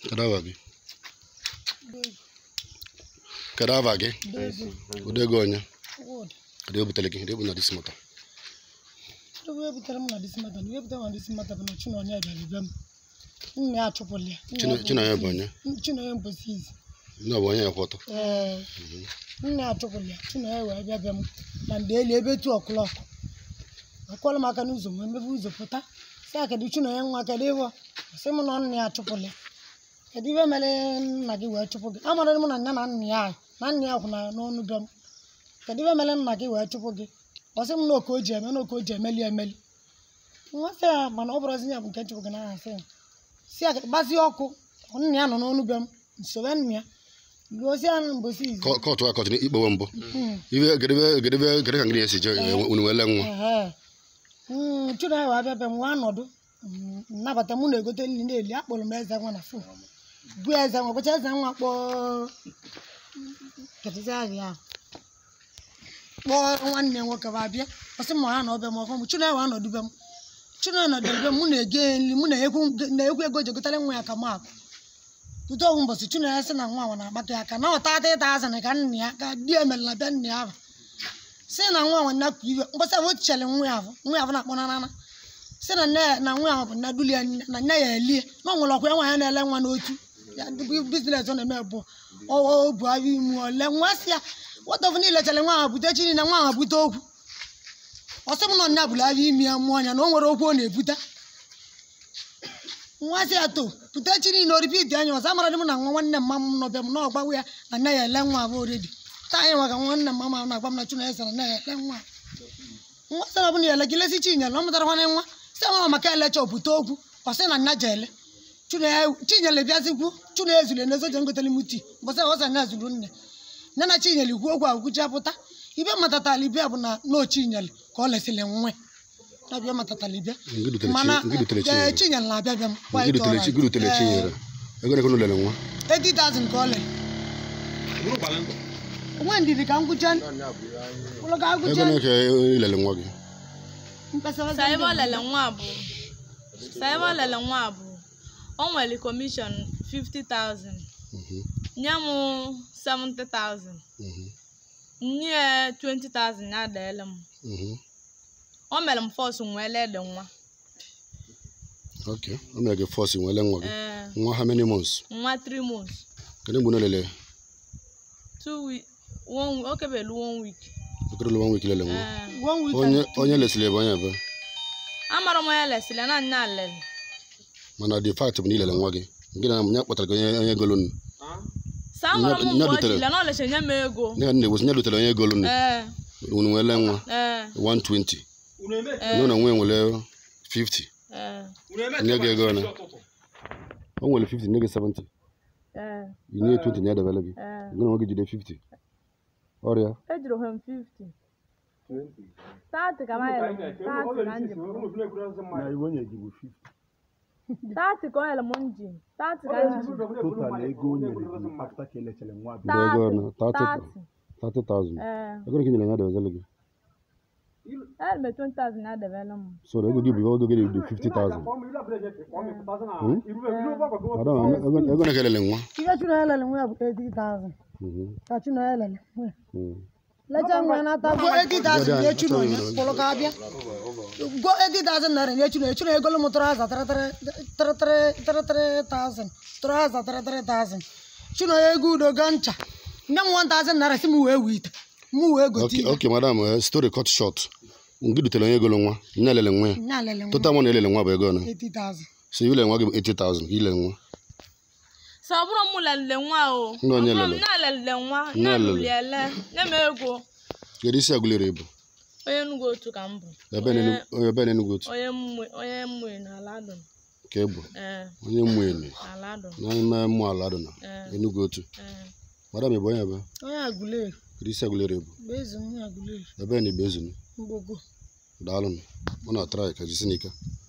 Kedu afa gị? Kedu afa gị? Odego onye? Kedu ebutere gị? Kedu ebu na disi moto? Ebe e butere m na disi mata na ihe butere m na disi mata bụ na Chinonye bịara be m nna ya achụpụla ya Nna ya Chino- Chinonye bụ onye? Chinonye mposi izi Nne ọ bụ onye ekwe ọtọ? ee nna ya achụpụla ya Chinonye wee bịa be m na mgbe eli ebe tu ọkụlọk akwọla m aka n'ụzọ ma emebe ụzọ pụta si a kedu Chinonye nwa kedu ịbụ sị m na nna ya achụpụla ya kedu ibe mere nna gị wee chụpụ gị amara m na nne na nna ya na nna ya kwụna n'ọnụ be m kedu ibe mere nna gị wee chụpụ gị ọ sị m na oke o ji eme na oke o ji emeli emeli nwa sị ya mana ọ bụrụzi ya bụ nke chụpụ gị n'aha sị ya si ya gbazie ọkụ nna ya nọ n'ọnụ be m nsobe nna ya luozi ya mbosi izi Kọ- Kọtụ a kọtụ ikpewe mbụ. Mm. Ibe kedu ebe kedu ebe kedu ka ngị na-esi je unu wele nwa? Ehe. Mm, Chinonye wee bịa be m nwa nọdụ Mm, nnabata mụ na-egote nri na-eli akpọrọ m eze nwa na fon bụ eze nwa gwacha eze nwa kpọọ kedụzi aha ya kpọọ nwanne ya nwoke ba bịa ọsị m ha na ọbịa m ọfọ m Chinonye wee nọdụ be m Chinonye nọdụ be m mụ na-ege ya nri mụ na-ekwu na-ekwu ego ji gotere nwa ya ka m akụ tute ọgwụ mbọsị Chinonye sị na nwa nwa na-agbata ya aka na ọta ata ịta azịn ka nna ya ka di emerela bịa nna ya ahụ si na nwa nwa nnakwu iwe mgbasa ahụ chere nwa ya ahụ nwa ya ahụ na-akpọ nanana si na nne ya na nwa ahụ bụ nna duli ya nne- na nne ya elie na ọ nwere ọkwa ya nwa ya na-ele nwa n'otu ya biznes ọ na-eme bụ o bu ahụ ime ole nwa si ya wọtọfụ niile chere nwa ahụ bute chi niile nwa ahụ bute okwu ọ sị m na nya bụrụ ahụ ime ya mmụọ ya na o nwere okwu ọ na-ebute nwa si ya to bute chi niile oripiti anya ọzọ amara dị m na nwa nwanne mma m nọbịa m na ọgbawe ya na nne ya ele nwa abụ oredi taa anyị nwa ka nwanne mma m na-agba m na Chinonye sara nne ya ele nwa nwa sị na ọ bụ na ya ele gị lesi chinyere na ọ mụtara nwanne nwa sị nwa maka elecha opụta okwu ọ sị na nna je ele Chinonye chinyere bịazikwu Chinonye ezule na ezoje ngotere m tii mbọsị ọsọ nya zuru nne nne na chinyere ikwu okwu agwụcha pụta ibe matatala ibia bụ na na ochinyere ka ọ lesịrị nwe na bịa matatala ibia Ngị dutere chi- mana ngị dutere ee, Chinyere. chinyere na-abịa bịa m Ngị dutere chi- ngị dutere Chinyere. Ego na ego lele nwa. 80,000 ka ọ lere nwe ndidi ka m gwụcha ụlọ ka Ego agwụcha na ka ilele nwa gị. mkpesa sa ebe ọ lele nwa bụ sa ebe ọ lele nwa bụ o nwere kọmishọn 50,000 Mhm, nye m 70,000 mhm, nye ya 20,000 ya deele m mhm. o mere m fọs nwee lede nwa Okay. O mere gị fọs nwele nwa gị. ee Nwa how many months? nwa 3 months Kedu mgbe unu lele? 2 week one o kebelu one week Okerele one week lele nwa. ee one week Onye and- onye lesịrị ebe onye ebe. amara m onye lesịrị na nya lele Mana the fact bụ na ilele nwa gị. Nke na ya kpatara gị onye onye golu nnu. sa amara m Nya- mgbe nya o dutere. jile na o lecha nye m ego Nye na-egosi nye dutere onye golu nnu. ee Unu nwele nwa ee 120. Nụ na nwe nwere 50. ee Nye gị ego ole? O nwere 50 nye gị 70. ee I nye 20 nye debele gị. ee Gị na nwa gị jide 50. Ọrịa. ejiri ohe m 50 30 ka ma yere m 30 ka njim na iwe onye gị bụ 50 30 ka o yere m njim 30 ka njim total ego o nyere gị afta ka elechere nwa bụ Jide ego ole? 30 30. 30,000. ee Ego ole ka i nyere ya debele gị? ere m 20,000 ya debere m So ego gị bụ ego gị dị 50,000. Hmm? Madam, ego ego na ka elele nwa. ihe Chinonye lere nwa ya bụ 80,000 Mhm, ka Chinonye lere nwa mhm. lecha nwa ya nata gwo 80,000 nye Chinonye kwụrụ ka abịa gwo 80,000 naira nye Chinonye Chinonye egolu m tụrụ aza 33,000 tụrụ aza 33,000 Chinonye ego udo ga ncha nye m 1,000 naira si m wee wee ite m wee gote Okay, ihe okay, madam, uh, story cut short. Ngị dutere onye golu nwa. Nye elele nwa ya. nya lere nwa Total money elele nwa bụ ego ole? 80,000 So ilele nwa gị bụ 80,000 ka ilele nwa. so ọ bụrụ m lelile nwa o Ndị onye ọ bụrụ m lele? na-elelile nwa Nne na-alụli lele. ele nye m ego Kedu isi agụlere ịbụ? onye Enugu otu ka m bụ Ebe na onye ebe na Enugu otu onye mmụọ onye mmụọ n'ala adụm ka ịbụ. ee Onye mmụọ n'ala adụm n'ime mmụọ ala dị na ee Enugu otu. ee Madam, ị bụ onye ebe? onye agụleri Kedu isi agụlere ịbụ? bụ eze onye agụleri Ebe na ibe ezunu. mgbogo Daalụ nụ. Mụ na try ka jisi n'ike.